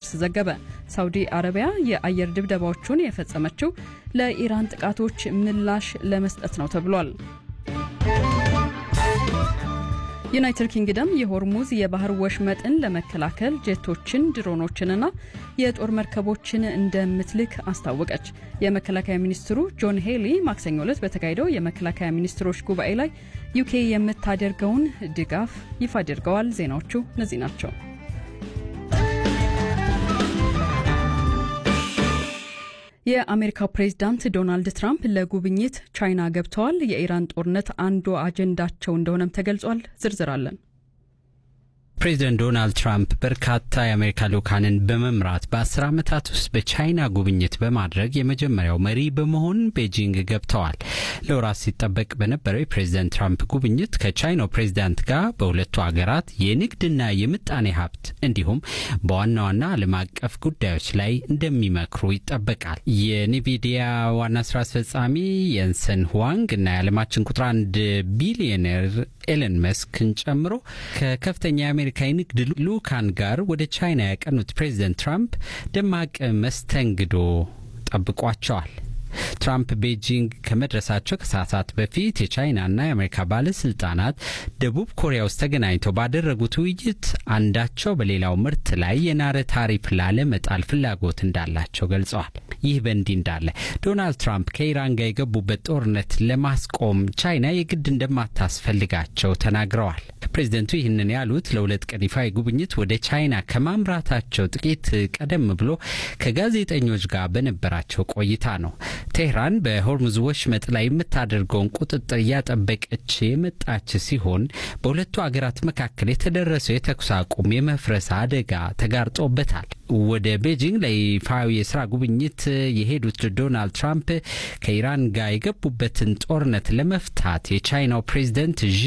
ሮይተርስ ዘገበ። ሳውዲ አረቢያ የአየር ድብደባዎቹን የፈጸመችው ለኢራን ጥቃቶች ምላሽ ለመስጠት ነው ተብሏል። ዩናይትድ ኪንግደም የሆርሙዝ የባህር ወሽመጥን ለመከላከል ጄቶችን፣ ድሮኖችንና የጦር መርከቦችን እንደምትልክ አስታወቀች። የመከላከያ ሚኒስትሩ ጆን ሄሊ ማክሰኞ ዕለት በተካሄደው የመከላከያ ሚኒስትሮች ጉባኤ ላይ ዩኬ የምታደርገውን ድጋፍ ይፋ አድርገዋል። ዜናዎቹ እነዚህ ናቸው። የአሜሪካው ፕሬዝዳንት ዶናልድ ትራምፕ ለጉብኝት ቻይና ገብተዋል። የኢራን ጦርነት አንዱ አጀንዳቸው እንደሆነም ተገልጿል። ዝርዝር አለን። ፕሬዚደንት ዶናልድ ትራምፕ በርካታ የአሜሪካ ልኡካንን በመምራት በአስር ዓመታት ውስጥ በቻይና ጉብኝት በማድረግ የመጀመሪያው መሪ በመሆን ቤጂንግ ገብተዋል። ለወራት ሲጠበቅ በነበረው የፕሬዚደንት ትራምፕ ጉብኝት ከቻይናው ፕሬዚዳንት ጋር በሁለቱ ሀገራት የንግድና የምጣኔ ሀብት እንዲሁም በዋና ዋና ዓለም አቀፍ ጉዳዮች ላይ እንደሚመክሩ ይጠበቃል። የኒቪዲያ ዋና ስራ አስፈጻሚ የንሰን ሁዋንግ እና የዓለማችን ቁጥር አንድ ቢሊዮነር ኤለን መስክን ጨምሮ ከከፍተኛ የአሜሪካ የንግድ ልኡካን ጋር ወደ ቻይና ያቀኑት ፕሬዚደንት ትራምፕ ደማቅ መስተንግዶ ጠብቋቸዋል። ትራምፕ ቤጂንግ ከመድረሳቸው ከሰዓታት በፊት የቻይናና የአሜሪካ ባለስልጣናት ደቡብ ኮሪያ ውስጥ ተገናኝተው ባደረጉት ውይይት አንዳቸው በሌላው ምርት ላይ የናረ ታሪፍ ላለመጣል ፍላጎት እንዳላቸው ገልጸዋል። ይህ በእንዲህ እንዳለ ዶናልድ ትራምፕ ከኢራን ጋር የገቡበት ጦርነት ለማስቆም ቻይና የግድ እንደማታስፈልጋቸው ተናግረዋል። ፕሬዚደንቱ ይህንን ያሉት ለሁለት ቀን ይፋ ጉብኝት ወደ ቻይና ከማምራታቸው ጥቂት ቀደም ብሎ ከጋዜጠኞች ጋር በነበራቸው ቆይታ ነው። ቴህራን በሆርሙዝ ወሽመጥ ላይ የምታደርገውን ቁጥጥር እያጠበቀች የመጣች ሲሆን በሁለቱ አገራት መካከል የተደረሰው የተኩስ አቁም የመፍረስ አደጋ ተጋርጦበታል። ወደ ቤጂንግ ለይፋዊ የስራ ጉብኝት የሄዱት ዶናልድ ትራምፕ ከኢራን ጋር የገቡበትን ጦርነት ለመፍታት የቻይናው ፕሬዚደንት ዢ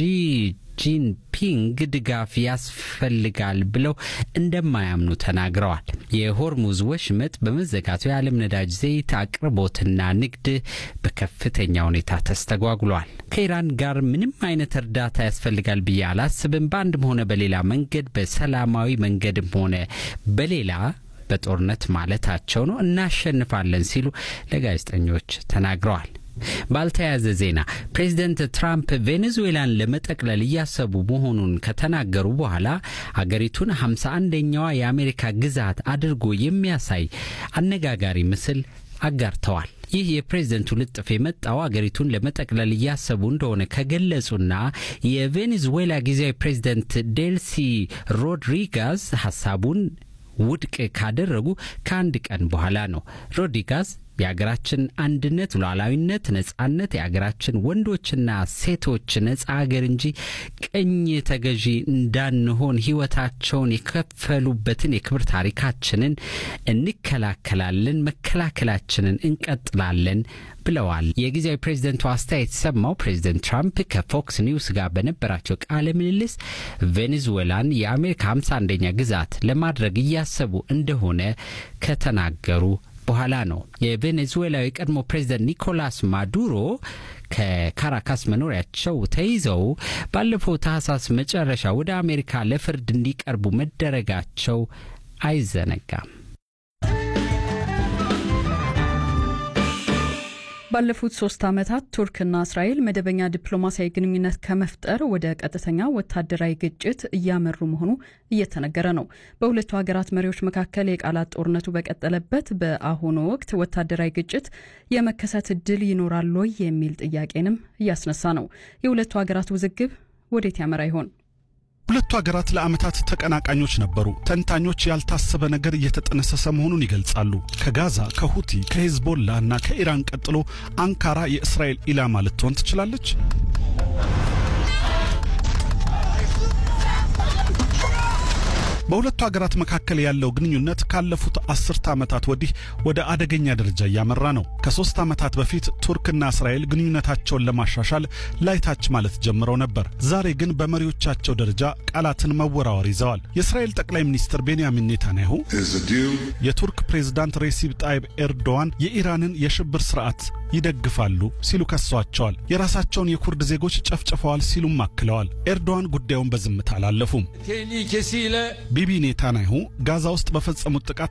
ጂንፒንግ ድጋፍ ያስፈልጋል ብለው እንደማያምኑ ተናግረዋል። የሆርሙዝ ወሽመጥ በመዘጋቱ የዓለም ነዳጅ ዘይት አቅርቦትና ንግድ በከፍተኛ ሁኔታ ተስተጓጉሏል። ከኢራን ጋር ምንም አይነት እርዳታ ያስፈልጋል ብዬ አላስብም። በአንድም ሆነ በሌላ መንገድ በሰላማዊ መንገድም ሆነ በሌላ በጦርነት ማለታቸው ነው እናሸንፋለን ሲሉ ለጋዜጠኞች ተናግረዋል። ባልተያያዘ ዜና ፕሬዚደንት ትራምፕ ቬኔዙዌላን ለመጠቅለል እያሰቡ መሆኑን ከተናገሩ በኋላ አገሪቱን ሃምሳ አንደኛዋ የአሜሪካ ግዛት አድርጎ የሚያሳይ አነጋጋሪ ምስል አጋርተዋል። ይህ የፕሬዝደንቱ ልጥፍ የመጣው አገሪቱን ለመጠቅለል እያሰቡ እንደሆነ ከገለጹና የቬኔዙዌላ ጊዜያዊ ፕሬዝደንት ዴልሲ ሮድሪጋዝ ሀሳቡን ውድቅ ካደረጉ ከአንድ ቀን በኋላ ነው። ሮድሪጋዝ የሀገራችን አንድነት፣ ሉዓላዊነት፣ ነጻነት የሀገራችን ወንዶችና ሴቶች ነጻ ሀገር እንጂ ቅኝ ተገዢ እንዳንሆን ሕይወታቸውን የከፈሉበትን የክብር ታሪካችንን እንከላከላለን፣ መከላከላችንን እንቀጥላለን ብለዋል። የጊዜያዊ ፕሬዝደንቱ አስተያየት የተሰማው ፕሬዝደንት ትራምፕ ከፎክስ ኒውስ ጋር በነበራቸው ቃለ ምልልስ ቬኔዙዌላን የአሜሪካ ሃምሳ አንደኛ ግዛት ለማድረግ እያሰቡ እንደሆነ ከተናገሩ በኋላ ነው። የቬኔዙዌላዊ የቀድሞ ፕሬዝደንት ኒኮላስ ማዱሮ ከካራካስ መኖሪያቸው ተይዘው ባለፈው ታህሳስ መጨረሻ ወደ አሜሪካ ለፍርድ እንዲቀርቡ መደረጋቸው አይዘነጋም። ባለፉት ሶስት ዓመታት ቱርክና እስራኤል መደበኛ ዲፕሎማሲያዊ ግንኙነት ከመፍጠር ወደ ቀጥተኛ ወታደራዊ ግጭት እያመሩ መሆኑ እየተነገረ ነው። በሁለቱ ሀገራት መሪዎች መካከል የቃላት ጦርነቱ በቀጠለበት በአሁኑ ወቅት ወታደራዊ ግጭት የመከሰት እድል ይኖራል ወይ የሚል ጥያቄንም እያስነሳ ነው። የሁለቱ ሀገራት ውዝግብ ወዴት ያመራ ይሆን? ሁለቱ ሀገራት ለዓመታት ተቀናቃኞች ነበሩ። ተንታኞች ያልታሰበ ነገር እየተጠነሰሰ መሆኑን ይገልጻሉ። ከጋዛ፣ ከሁቲ፣ ከሄዝቦላ እና ከኢራን ቀጥሎ አንካራ የእስራኤል ኢላማ ልትሆን ትችላለች። በሁለቱ ሀገራት መካከል ያለው ግንኙነት ካለፉት አስርተ ዓመታት ወዲህ ወደ አደገኛ ደረጃ እያመራ ነው። ከሶስት ዓመታት በፊት ቱርክና እስራኤል ግንኙነታቸውን ለማሻሻል ላይታች ማለት ጀምረው ነበር። ዛሬ ግን በመሪዎቻቸው ደረጃ ቃላትን መወራወር ይዘዋል። የእስራኤል ጠቅላይ ሚኒስትር ቤንያሚን ኔታንያሁ የቱርክ ፕሬዝዳንት ሬሲፕ ጣይብ ኤርዶዋን የኢራንን የሽብር ስርዓት ይደግፋሉ ሲሉ ከሷቸዋል። የራሳቸውን የኩርድ ዜጎች ጨፍጭፈዋል ሲሉም አክለዋል። ኤርዶዋን ጉዳዩን በዝምታ አላለፉም። ቢቢ ኔታንያሁ ጋዛ ውስጥ በፈጸሙት ጥቃት